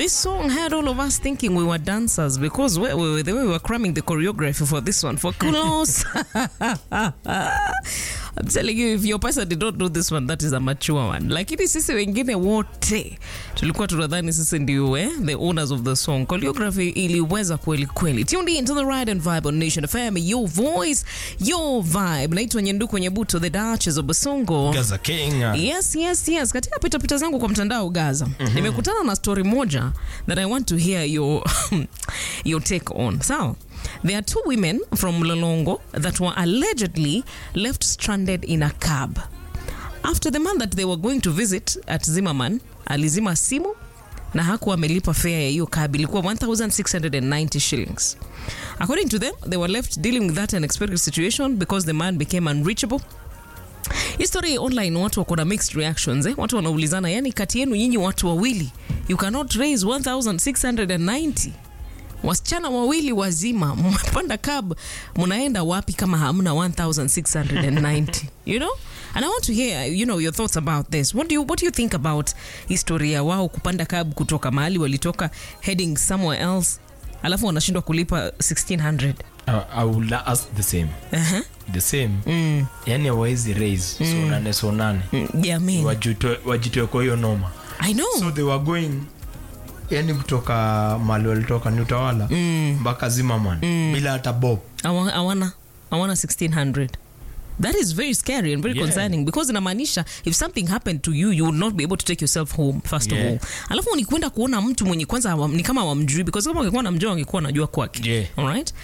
This song had all of us thinking we were dancers because we, we, the way we were cramming the choreography for this one for Kulos. I'm telling you, if your person did not do this one, that is a mature one. Lakini sisi wengine wote tulikuwa tunadhani sisi ndio eh, the owners of the song. Choreography iliweza kweli kweli. Tuned in to the ride and vibe on Nation FM, your voice, your vibe. Naitwa Nyenduko Nyebuto, the Duchess of Basongo. Gaza King. Yes, yes, yes. Katika pitapita zangu kwa mtandao Gaza, nimekutana na story moja that I want to hear your, your take on. Sawa? There are two women from Lolongo that were allegedly left stranded in a cab after the man that they were going to visit at Zimmerman alizima simu na hakuwa amelipa fare ya hiyo cab ilikuwa 1690 shillings according to them they were left dealing with that unexpected situation because the man became unreachable history online watu wako na mixed reactions eh? watu wanaulizana yani kati yenu nyinyi watu wawili you cannot raise 1690 wasichana wawili wazima mmepanda cab mnaenda wapi kama hamna 1690 you know and i want to hear you know your thoughts about this what do you, what do you think about historia wao kupanda cab kutoka mahali walitoka heading somewhere else alafu wanashindwa kulipa 1600 I, I will ask the same. uh-huh. The same. Mm. Yani hawawezi raise sonane sonane. Mm, jamani Wajitoe wajitoe kwa hiyo noma. i know So they were going yani kutoka mali walitoka ni utawala mpaka Zimmerman bila hata bob. Awa- awana awana 1600 that is very scary and very Yeah. concerning because inamaanisha if something happened to you you would not be able to take yourself home first Yeah. of all alafu ni kwenda kuona mtu mwenye kwanza hawam- ni kama wamjui because kama wangekuwa namjua wangekuwa najua kwake Yeah. alright